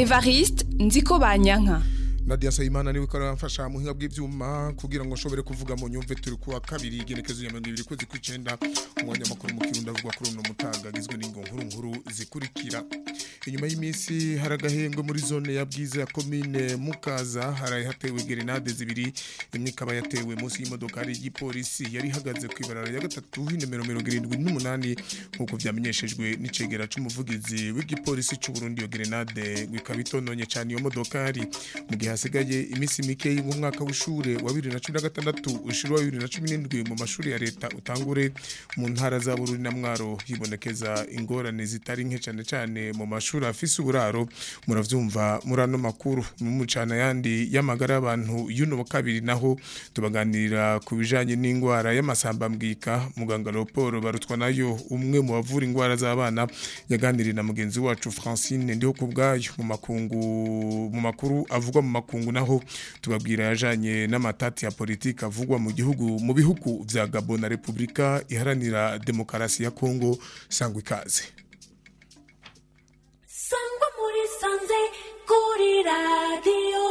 evariste nziko banyanka Nadia Sayimana niwe ko aramfasha mu hinga bw'ivyuma kugira ngo nshobore kuvuga mu nyumve turi kuwa kabiri igenekezo ya 20 kwezi kw'icenda umwanya makuru mu kirundo avugwa kuri uno mutaga agizwe n'ingo nkuru nkuru zikurikira inyuma y'iminsi haragahembwe muri zone ya bwiza ya commune Mukaza haraye hatewe grenade zibiri imwe ikaba yatewe munsi y'imodoka y'igipolisi yari ihagaze ku ibarara ya gatatu nimero 78 nkuko vyamenyeshejwe n'icegera c'umuvugizi w'igipolisi c'u Burundi yo grenade gwikaba itononye cyane iyo modoka yari mu gihe hasigaye iminsi mike y'umwaka w'ishure wa 2016 ushuru wa 2017 mu mashuri ya leta utangure mu ntara za Bururi na Mwaro hibonekeza ingorane zitari nke cyane cyane mu mashuri afise uburaro muravyumva murano makuru mu cana yandi y'amagara y'abantu y'uno wa kabiri naho tubaganirira ku bijanye n'ingwara y'amasamba mbwika muganga Leopold barutwa nayo umwe mu bavura ingwara z'abana yaganiriye na mugenzi wacu Francine ndiho kubgayo mu makungu mu makuru avugwa mu makungu naho tubabwira yajanye n'amatati ya politike avugwa mu gihugu mu bihugu vya Gabon na Republika iharanira demokarasi ya Kongo sangwa ikaze sangwa muri sanze kuri radio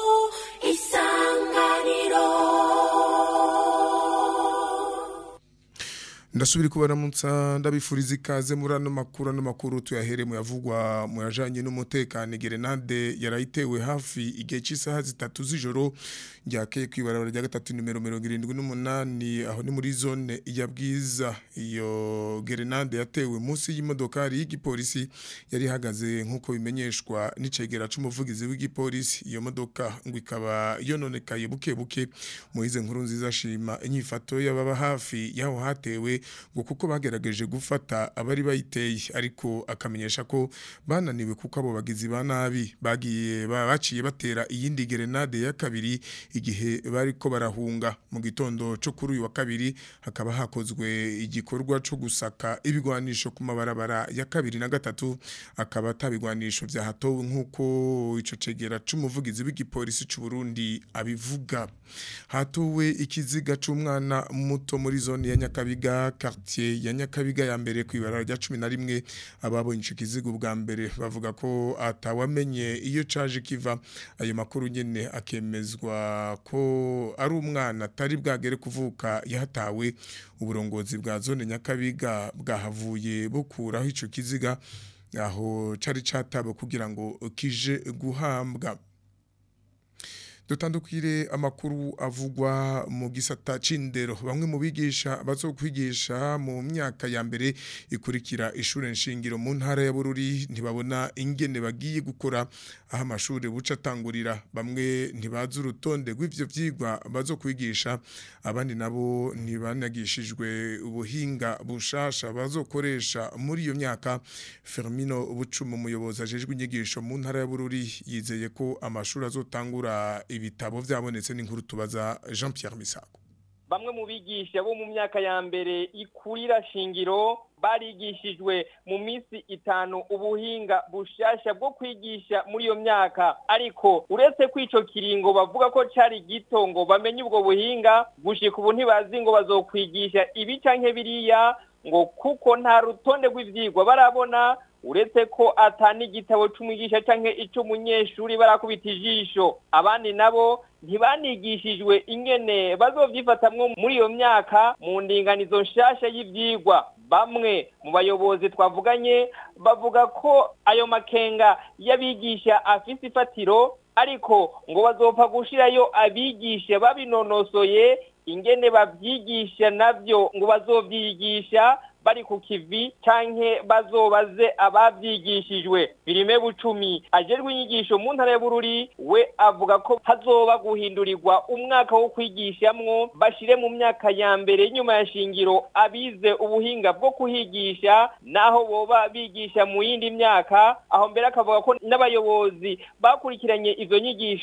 isanganiro ndasubira kubaramutsa ndabifuriza ikaze muri ano makuru ano makuru tuyahere mu yavugwa mu yajanye n'umutekano gerenade yarayitewe hafi igihe cy'isaha zitatu z'ijoro ryakeye ku ibarabara rya gatatu nimero mirongo irindwi n'umunani aho ni muri zone ya bwiza iyo gerenade yatewe munsi y'imodokari y'igipolisi yari ihagaze nk'uko bimenyeshwa n'icegera c'umuvugizi w'igipolisi iyo modoka ngo ikaba yononekaye buke buke muhize nkuru nziza shima inyifato y'ababa hafi y'aho hatewe ngo kuko bagerageje gufata abari bayiteye ariko akamenyesha ko bananiwe kuko abo bagizi ba nabi bagiye baciye batera iyindi gerenade ya kabiri igihe bari ko barahunga mu gitondo cyo kuri uyu wa kabiri hakaba hakozwe igikorwa cyo gusaka ibigwanisho ku mabarabara ya kabiri na gatatu akaba atabigwanisho bya hatowe nk'uko ico cegera c'umuvugizi w'igipolisi c'u Burundi abivuga hatowe ikiziga c'umwana muto muri zone ya Nyakabiga quartier ya Nyakabiga ya mbere ku ibarara rya 11 ababonye ico kiziga ubwa mbere bavuga ko atawamenye iyo caje kiva ayo makuru nyene akemezwa ko ari umwana atari bwagere kuvuka yahatawe uburongozi bwa zone Nyakabiga bwahavuye bukuraho ico kiziga aho cari catabo kugira ngo kije guhambwa dutandukire amakuru avugwa mu gisata c'indero bamwe mu bigisha bazokwigisha mu myaka ya mbere ikurikira ishure nshingiro mu ntara ya Bururi ntibabona ingene bagiye gukora aho amashure buca atangurira bamwe ntibazi urutonde rw'ivyo vyigwa bazokwigisha abandi nabo ntibanagishijwe ubuhinga bushasha bazokoresha muri iyo myaka Fermino Bucuma umuyobozi ajejwe inyigisho mu ntara ya Bururi yizeye ko amashuri azotangura ibitabo vyabonetse n'inkuru tubaza Jean Pierre Misago bamwe mu bigisha bo mu myaka ya mbere ikurira shingiro barigishijwe mu minsi itanu ubuhinga bushasha bwo kwigisha muri iyo myaka ariko uretse ko ico kiringo bavuga ko cari gito ngo bamenye ubwo buhinga gushika ubu ntibazi ngo bazokwigisha ibi canke biriya ngo kuko nta rutonde rw'ivyigwa barabona uretse ko atani igitabo c'umwigisha canke ic'umunyeshuri barakubita ijisho abandi nabo ntibanigishijwe ingene bazovyifatamwo muri iyo myaka mu ndinganizo nshasha y'ivyigwa bamwe mu bayobozi twavuganye bavuga ko ayo makenga y'abigisha afise ifatiro ariko ngo bazopfa gushirayo abigisha babinonosoye ingene bavyigisha navyo ngo bazovyigisha bari ku kivi canke bazobaze abavyigishijwe birime bucumi ajerwe inyigisho mu ntara ya Bururi we avuga ko hazoba guhindurirwa umwaka wo kwigishamwo bashire mu myaka ya mbere nyuma ya shingiro abize ubuhinga bwo kuhigisha naho boba bigisha mu yindi myaka aho mbere akavuga ko n'abayobozi bakurikiranye izo nyigisho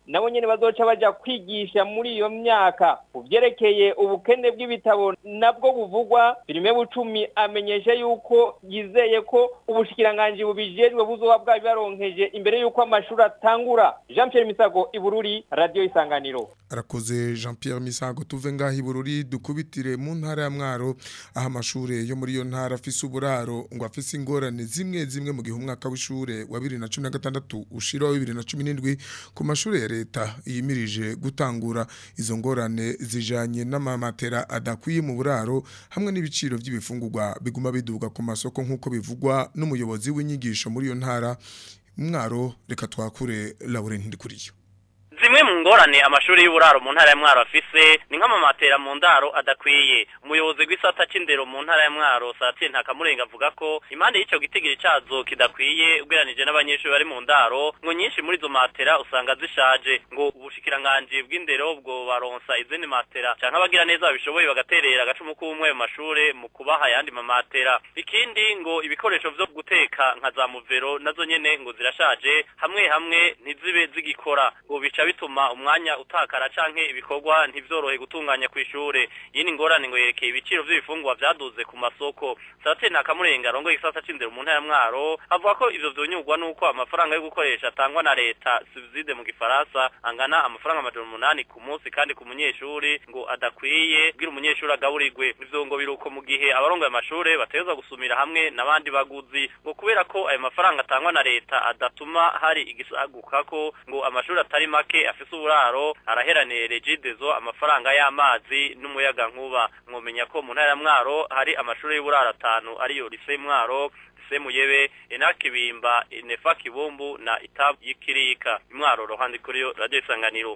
nabo nyene bazoca baja kwigisha muri iyo myaka uvyerekeye ubukene bw'ibitabo nabwo buvugwa birime bucumi amenyesha yuko yizeye ko ubushikiranganji bubijejwe buzoba bwabibaronkeje imbere yuko amashuri atangura Jean Pierre Misago Ibururi Radio Isanganiro arakoze Jean Pierre Misago tuve ngaho ibururi dukubitire mu ntara ya Mwaro aho amashure yo muri iyo ntara afise uburaro ngo afise ingorane zimwe zimwe mu gihe umwaka w'ishure wa 2016 ushira wa 2017 ku mashure ya leta yimirije gutangura izo ngorane zijanye n'amamatera adakwiye mu buraro hamwe n'ibiciro by'ibifungurwa biguma biduga ku masoko nk'uko bivugwa n'umuyobozi w'inyigisho muri iyo ntara mwaro reka twakure Laurent Ndikuriyo zimwe mu ngorane amashuri y'uburaro mu ntara ya mwaro afise ni nk'amamatera mu ndaro adakwiye umuyobozi w'isata c'indero mu ntara ya mwaro satien ntakamurenga avuga ko impande y'ico gitigiri cazo kidakwiye ugereranije n'abanyeshuri bari mu ndaro ngo nyinshi muri izo matera usanga zishaje ngo ubushikiranganji bw'indero bwo baronsa izindi matera canke abagira neza babishoboye bagaterera agacumu k'umwe mu mashure mu kubaha ayandi mamatera ikindi ngo ibikoresho vyo guteka nka za muvero nazo nyene ngo zirashaje hamwe hamwe ntizibe zigikora ngo bica bituma umwanya utakara canke ibikorwa ntivyorohe gutunganya kw'ishure yini ngorane ngo yerekeye ibiciro vy'ibifungwa vyaduze ku masoko Sarateni Nakamurenga rongo igisata c'indero mu ntara ya Mwaro avuga ko ivyo vyonyurwa nuko amafaranga yo gukoresha atangwa na leta subside mu gifaransa angana amafaranga amajana umunani ku munsi kandi ku munyeshuri ngo adakwiye kugira umunyeshuri agaburirwe ivyo ngo biruko mu gihe abarongoye amashure bategerezwa gusumira hamwe n'abandi baguzi ngo kubera ko ayo mafaranga atangwa na leta adatuma hari igisagukako ngo amashuri atari make afise uburaro araheraniye regidezo amafaranga y'amazi n'umuyaga nkuba mwomenya ko mu ntara ya Mwaro hari amashuri y'uburaro atanu ariyo lise Mwaro lise Muyebe Enakibimba Inefa Kibumbu na Itab y'Ikirika Mwaro rohandi kuri yo radio isanganiro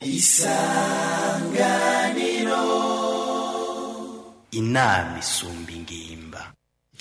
inama isumba ingimba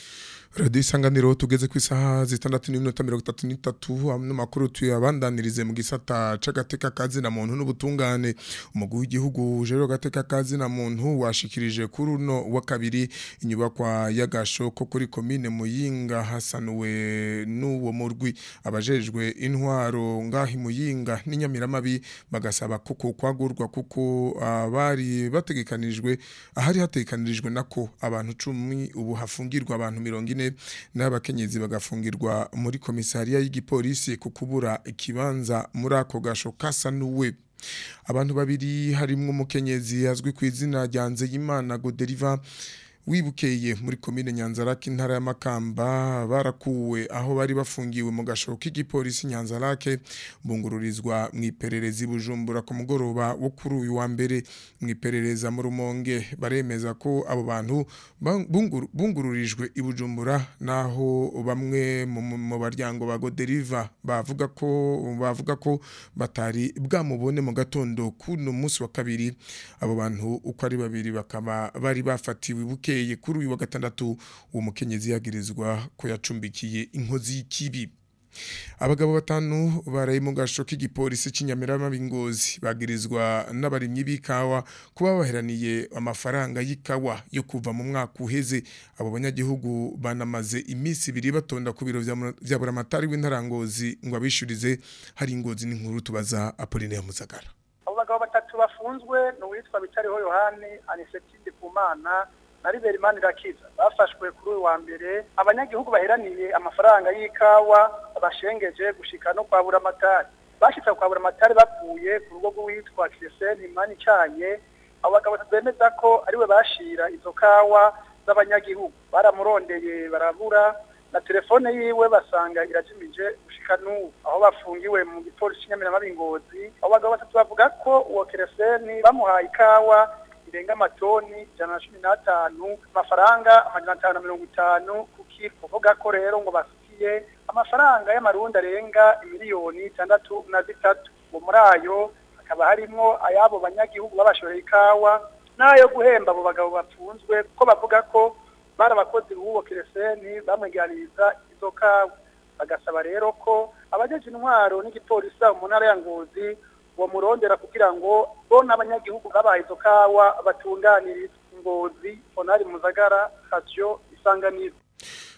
Radio Isanganiro tugeze ku isaha zitandatu n'iminota mirongo itatu n'itatu ano makuru tuyabandanirize mu gisata c'agateka kazi na muntu n'ubutungane umugwi w'igihugu ujejwe gateka kazi na muntu washikirije kuri uno wa kabiri inyubakwa y'agasho ko kuri komine Muyinga hasanuwe n'uwo murwi abajejwe intwaro ngahi Muyinga n'inyamiramabi bagasaba kuko kwagurwa kuko abari bategekanijwe ahari hategekanijwe nako abantu 10 ubu hafungirwa abantu 40 n'abakenyezi bagafungirwa muri komisariya y'igipolisi ku kubura ikibanza muri ako gasho kasa n'uwe abantu babiri harimwo umukenyezi azwi ku izina rya Nzeyimana Goderiva wibukeye muri komine Nyanzarake intara ya Makamba barakuwe aho bari bafungiwe mu gasho k'igipolisi Nyanzarake bungururizwa mu ipererezi bujumbura ku mugoroba wo kuri uyu wa mbere mu iperereza mu rumonge baremeza ko abo bantu bunguru- bungururijwe i bujumbura naho bamwe mu- mu mu baryango ba Goderiva bavuga ko bavuga ko batari bwamubone mu gatondo kuno munsi wa kabiri abo bantu uko ari babiri bakaba bari bafatiwe bukeye kuri uyu wa gatandatu uwo mukenyezi yagirizwa ko yacumbikiye inkozi y'ikibi abagabo batanu baraye mu gasho k'igipolisi cy'inyamirama b'ingozi bagirizwa n'abarimyi b'ikawa kuba baheraniye amafaranga y'ikawa yo kuva mu mwaka uheze abo banyagihugu banamaze iminsi ibiri batonda ku biro vya- vya buramatari w'intarangozi ngo abishurize hari ingozi n'inkuru tubaza Apollinaire Muzagara abo bagabo batatu bafunzwe ni uwitwa bitariho yohani anisetide kumana na riberi manirakiza bafashwe kuri uyu wa mbere abanyagihugu baheraniye amafaranga y'ikawa bashengeje gushika no kwa buramatari bashitse kwa buramatari bavuye ku rugo rw'uwitwa kiriseni mani icanye abo bagabo batatu bemeza ko ariwe bashira izo kawa z'abanyagihugu baramurondeye barabura na telefone yiwe basanga irajimije gushika n'ubu aho bafungiwe mu gipolisi cy'inyamirama b'ingozi abo bagabo batatu bavuga ko uwo kereseni bamuhaye ikawa irenga amatoni ijana na cumi n'atanu amafaranga amajana atanu na mirongo itanu ku kiro kuvuga ko rero ngo bafitiye amafaranga y'amarundi arenga miliyoni itandatu na zitatu ngo muri ayo hakaba harimwo ay'abo banyagihugu babashoreye ikawa n'ayo guhemba abo bagabo bafunzwe kuko bavuga ko bari abakozi b'uwo kereseni bamweganiriza izo kawa bagasaba rero ko abajeje intwaro n'igipolisi aho mu ntara ya ngozi bomurondera kugira ngo bo n'abanyagihugu babaye izo kawa batunganiriza ngozi onari muzagara radio isanganiro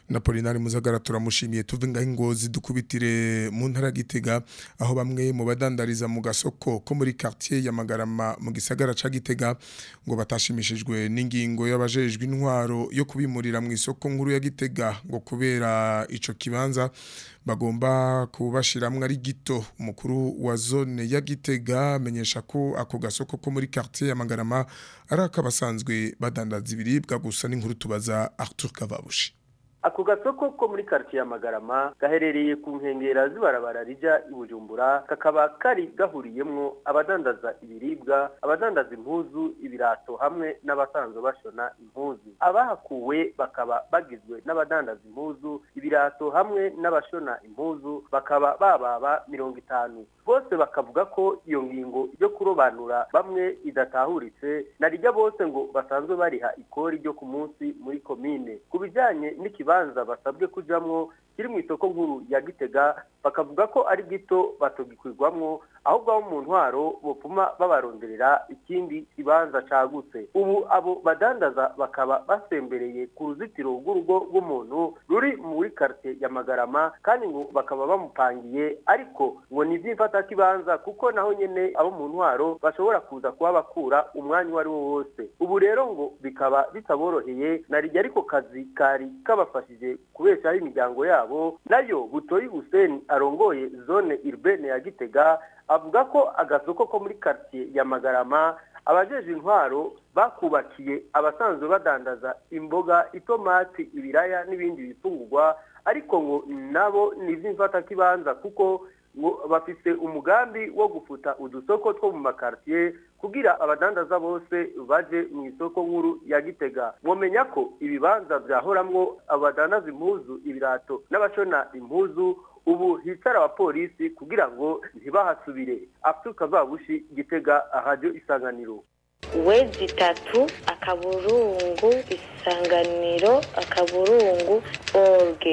na Polinari Muzagara turamushimiye tuve ngaho ingozi dukubitire mu ntara ya Gitega aho bamwe mu badandariza mu gasoko ko muri quartier ya Magarama mu gisagara ca Gitega ngo batashimishijwe n'ingingo y'abajejwe intwaro yo kubimurira mu isoko nkuru ya Gitega ngo kubera ico kibanza bagomba kubashiramwe ari gito umukuru wa zone ya Gitega amenyesha ko ako gasoko ko muri quartier ya Magarama ari akabasanzwe badandaza ibiribwa gusa n'inkuru tubaza Arthur Kavabushi ako gasoko ko muri quartier ya Magarama gaherereye ku nkengera zibarabara rija i Bujumbura kakaba kari gahuriyemwo abadandaza ibiribwa abadandaza impuzu ibirato hamwe n'abasanzwe bashona impuzu abahakuwe bakaba bagizwe n'abadandaza impuzu ibirato hamwe n'abashona impuzu bakaba bababa mirongo itanu bose bakavuga ko iyo ngingo yo kurobanura bamwe idatahuritse narijya bose ngo basanzwe bariha ikori ryo ku munsi muri komine ku bijyanye n'ikibanza basabwe kujamwo kiri mu isoko nkuru ya gitega bakavuga ko ari gito batogikwirwamwo ahubwo abo mu ntwaro bopfuma babaronderera ikindi kibanza cagutse ubu abo badandaza bakaba basembereye ku ruzitiro rw'urugo rw'umuntu ruri muri quartier ya Magarama kandi ngo bakaba bamupangiye ariko ngo ni ivy'imfata kibanza kuko naho nyene abo mu ntwaro bashobora kuza kuba bakura umwanya uwo ari wo wose ubu rero ngo bikaba bitaboroheye narijya ariko kazi kari kabafashije kubeshaho imiryango yabo nayo butoyi Hussein arongoye zone urbaine ya Gitega avuga ko agasoko ko muri quartier ya Magarama abajeje intwaro bakubakiye abasanzwe badandaza imboga itomati ibiraya n'ibindi bifungurwa ariko ngo nabo ni ivy'imfata kibanza kuko ngo bafise umugambi wo gufuta udusoko two mu makartier kugira abadandaza bose baje mu isoko nkuru ya Gitega mwomenya ko ibibanza vyahoramwo abadandaza impuzu ibirato n'abashona impuzu ubu hicara abapolisi kugira ngo ntibahasubire aftuka babushi Gitega radio isanganiro wezi itatu akaburungu isanganiro akaburungu orge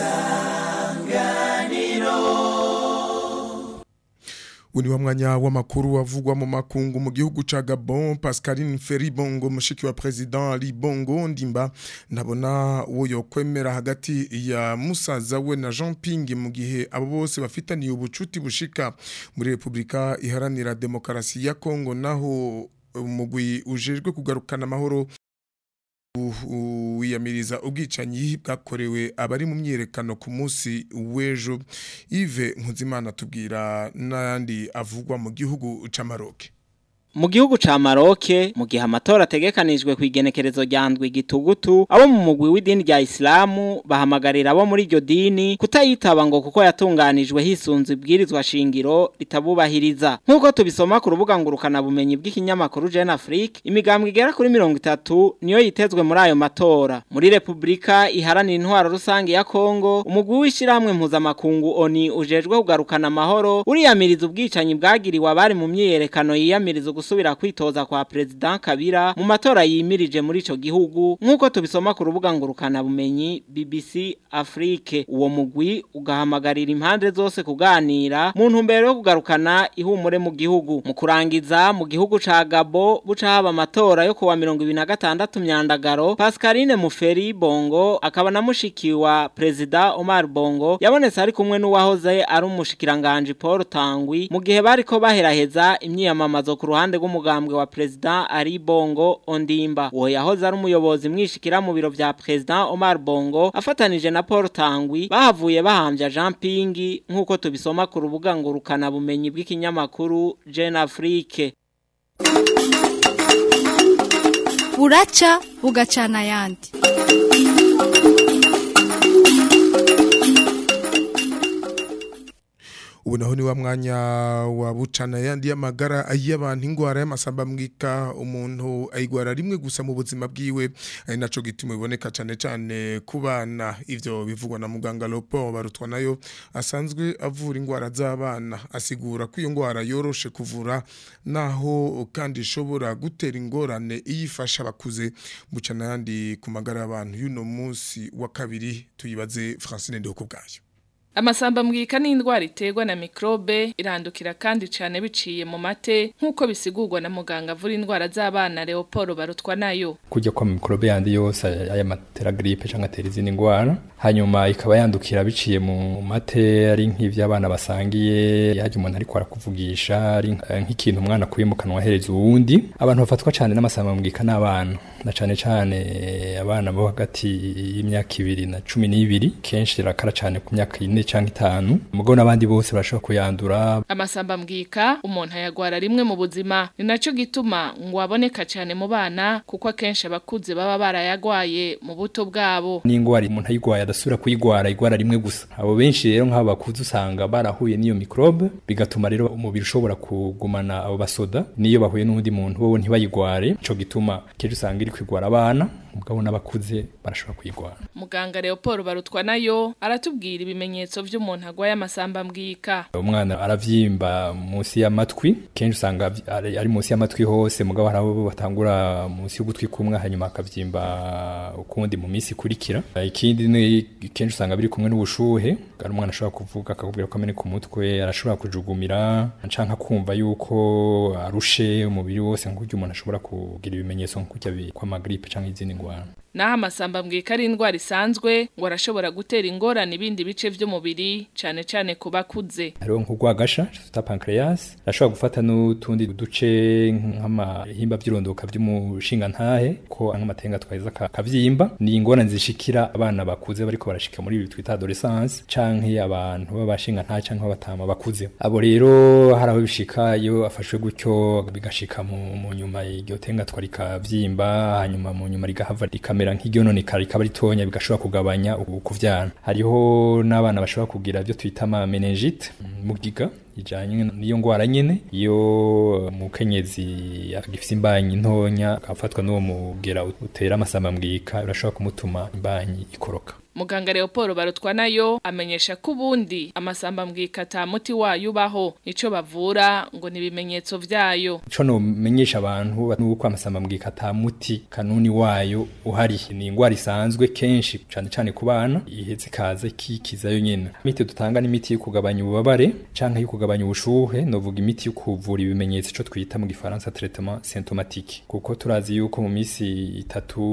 Uni wa mwanya w'amakuru wavugwa mu makungu mu gihugu ca Gabon Pascaline Feribongo mushiki wa president Ali Bongo Ndimba ndabona uwo yokwemera hagati ya musaza we na Jean Ping mu gihe abo bose bafitaniye ubucuti bushika muri Republika iharanira demokarasi ya Kongo naho umugwi ujejwe kugarukana amahoro wiyamiriza ubwicanyi bwakorewe abari mu myerekano ku munsi w'ejo Yves Nkuzimana tubwira n'andi avugwa mu gihugu c'Amaroke mu gihugu ca Maroke mu gihe amatora ategekanijwe ku igenekerezo rya ndwi gitugutu abo mu mugwi w'idini rya Islamu bahamagarira abo muri iryo dini kutayitaba ngo kuko yatunganijwe hisunze ibwirizwa shingiro ritabubahiriza nk'uko tubisoma ku rubuga ngurukana bumenyi bw'ikinyamakuru Jeune Afrique imigambwe igera kuri mirongo itatu niyo yitezwe muri ayo matora muri Republika iharanira intwaro rusange ya Kongo umugwi w'ishiramwe mpuzamakungu ONI ujejwe kugarukana amahoro uriyamiriza ubwicanyi bwagiriwe abari mu myiyerekano yiyamiriza gusubira kwitoza kwa President Kabila mu matora yimirije muri ico gihugu nkuko tubisoma ku rubuga ngurukana bumenyi BBC Afrique uwo mugwi ugahamagarira impande zose kuganira mu ntumbero yo kugarukana ihumure mu gihugu mu kurangiza mu gihugu ca Gabo buca haba amatora yo kuwa 2026 myandagaro Pascaline Muferi Bongo akaba namushikiwa President Omar Bongo yabonetse ari kumwe n'uwahoze ari umushikiranganje Paul Tangwi mu gihe bariko baheraheza imyiyamamazo ku ruhande rw'umugambwe wa President Ari Bongo Ondimba uwo yahoze ari umuyobozi mwishikira mu biro vya President Omar Bongo afatanije na Paul Tangwi bahavuye bahambya Jean Pingi nkuko tubisoma ku rubuga ngurukana bumenyi bw'ikinyamakuru Jeune Afrique buraca bugacana ayandi ubu naho ni wa mwanya wa bucana yandi y'amagara y'abantu ingwara y'amasamba mwika umuntu ayigwara rimwe gusa mu buzima bwiwe ari naco gituma iboneka cyane cyane ku bana ivyo bivugwa na muganga Lopo barutwa nayo asanzwe avura ingwara z'abana asigura ko iyo ngwara yoroshe kuvura naho kandi ishobora gutera ingorane iyifasha abakuze bucana yandi ku magara y'abantu y'uno munsi wa kabiri tuyibaze Francine Ndoko bwayo Amasamba mbwika ni indwara iterwa na mikrobe irandukira kandi cyane biciye mu mate nk'uko bisigurwa na muganga avura indwara z'abana Leopold barutwa nayo kujya kwa mikrobe yandi yose aya matera gripe cyangwa atera izindi ndwara hanyuma ikaba yandukira biciye mu mate ari nk'ivy'abana basangiye yaje umuntu ariko arakuvugisha ari nk'ikintu umwana akuye mu kanwa ahereza uwundi abantu bafatwa cyane n'amasamba mbwika n'abana na cane cane abana bo hagati y'imyaka ibiri na cumi n'ibiri kenshi rakara cane ku myaka ine canke itanu mugabo n'abandi bose barashobora kuyandura amasamba mbwika umuntu ayagwara rimwe mu buzima ni naco gituma ngo aboneka cane mu bana kuko akenshi abakuze baba barayagwaye mu buto bwabo n'ingwara umuntu ayigwaye adasubira kuyigwara igwara rimwe gusa abo benshi rero nk'abo bakuze usanga barahuye n'iyo mikrobe bigatuma rero umubiri ushobora kugumana abo basoda niyo bahuye n'undi muntu bo ntibayigware ico gituma kenshi usanga iri kwigwara abana mugabo n'abakuze barashobora kuyigwara muganga Leopold barutwa nayo aratubwira ibimenyetso vy'umuntu agwaye amasamba mbwika umwana aravyimba munsi y'amatwi kenshi usanga ari, ari munsi y'amatwi hose mugabo hari abo batangura munsi y'ugutwi kumwe hanyuma akavyimba ukundi mu minsi ikurikira ikindi ni kenshi usanga biri kumwe n'ubushuhe ari umwana ashobora kuvuga akakubwira ko ameneka umutwe arashobora kujugumira canke akumva yuko arushe umubiri wose nk'uko umuntu ashobora kugira ibimenyetso nk'uko kw'amagripe canke izindi ngwara naho amasamba mbwika ari indwara isanzwe ngo arashobora gutera ingorane ibindi bice vy'umubiri cane cane ku bakuze hariho nk'urwagasha tuta pancreas arashobora gufata n'utundi duce nk'amahimba vy'irondoka vy'umushingantahe ko nk'amatenga twahiza kavyimba ni ingorane zishikira abana bakuze bariko barashika muri ibi twita adolescence canke abantu b'abashingantahe canke b'abatama bakuze abo rero hari aho bishika iyo afashwe gutyo bigashika mu, mu nyuma iryo tenga twarikavyimba hanyuma mu nyuma rigahava rikamera rikamera nk'iryononekara rikaba ritonya bigashobora kugabanya ukuvyana hariho n'abana bashobora kugira byo twita ama meningite mugiga ijanye niyo ngwara nyene iyo mukenyezi agifise imbanyi ntonya akafatwa n'uwo mugera utera amasamba mbwika birashobora kumutuma imbanyi ikoroka Muganga Leopold barutwa nayo amenyesha ko ubundi amasamba mbwika ata muti wayo ubaho ico bavura ngo ni ibimenyetso vyayo ico no menyesha abantu nuko amasamba mbwika ata muti kanuni wayo uhari ni ingwara isanzwe kenshi cane cane ku bana iheze kaze kikizayo nyene imiti dutanga n'imiti yo kugabanya ububabare canke yo kugabanya ubushuhe novuga imiti yo kuvura ibimenyetso ico twita mu gifaransa traitement symptomatique kuko turazi yuko mu misi itatu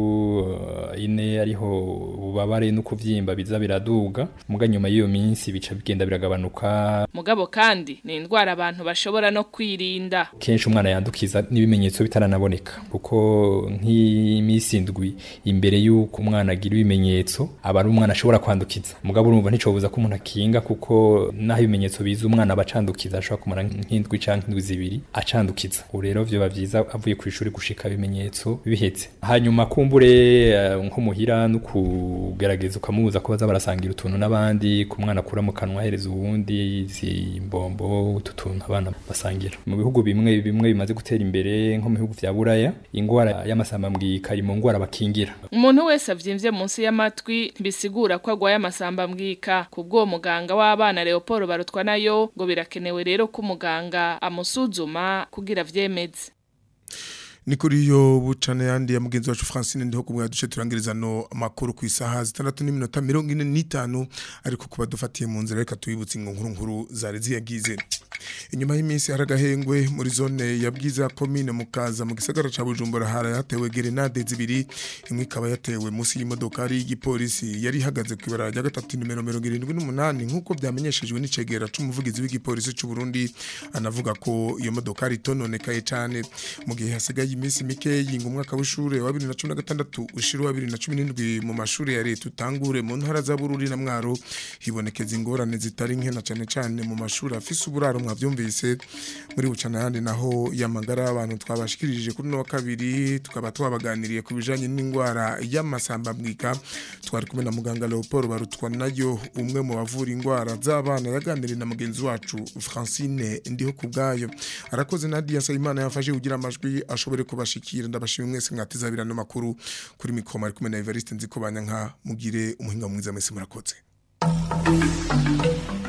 uh, ine ariho ububabare ububabare no kuvyimba biza biraduga muga nyuma y'iyo minsi bica bigenda biragabanuka mugabo kandi ni indwara abantu bashobora no kwirinda kenshi umwana yandukiza n'ibimenyetso bitaranaboneka kuko nk'imisi indwi imbere y'uko umwana agira ibimenyetso aba ari umwana ashobora kwandukiza mugabo urumva nticobuza ko umuntu akinga kuko naho ibimenyetso biza umwana aba acandukiza ashobora kumara nk'indwi canke indwi zibiri acandukiza ubu rero vyoba vyiza avuye ku ishuri gushika ibimenyetso bihetse hanyuma kumbure uh, nko muhira no kugerageza ukamubuza ko baza barasangira utuntu n'abandi ku mwana akura mu kanwa ahereza uwundi izi mbombo utu tuntu abana basangira mu bihugu bimwe bimwe bimaze gutera imbere nko mu bihugu vya buraya ingwara y'amasamba mbwika iri mu ngwara bakingira umuntu wese avyimvye munsi y'amatwi ntibisigura ko agwaye amasamba mbwika kubwo muganga w'abana Leopold barutwa nayo ngo birakenewe rero ko umuganga amusuzuma kugira vyemeze ni kuri yo bucane yandi ya mugenzi wacu Francine ndiho kumwe duce turangiriza no makuru ku isaha zitandatu n'iminota 45 ariko kuba dufatiye mu nzira reka tuyibutse inkuru nkuru zari ziyagize inyuma y'iminsi haragahengwe muri zone ya bwiza commune mukaza mu gisagara ca Bujumbura hara yatewe grenade zibiri imwe ikaba yatewe munsi y'imodoka ari y'igipolisi yari ihagaze ku ibara rya gatatu nimero 78 nkuko byamenyeshejwe n'icegera c'umuvugizi w'igipolisi c'u Burundi anavuga ko iyo modoka ari tononekaye cyane mu gihe hasigaye iminsi mike yinga umwaka w'ishure wa 2016 ushira wa 2017 mu mashuri ya leta utangure mu ntara za Bururi na Mwaro hibonekeza ingorane zitari nke na cyane cyane mu mashuri afise uburaro mwavyumvise muri bucana yandi naho yamagara y'abantu twabashikirije kuri no wa kabiri tukaba twabaganiriye ku bijanye n'ingwara y'amasamba mbwika twari kumwe na muganga Leopold barutwa nayo umwe mu bavura ingwara z'abana yaganiriye na mugenzi wacu Francine ndiho kubgayo arakoze Nadia Sayimana yafashe kugira amajwi ashobore kubashikira ndabashimye mwese mwatizabirana makuru kuri mikoma ari kumwe na Evariste nziko banyanka mugire umuhinga mwiza mwese murakoze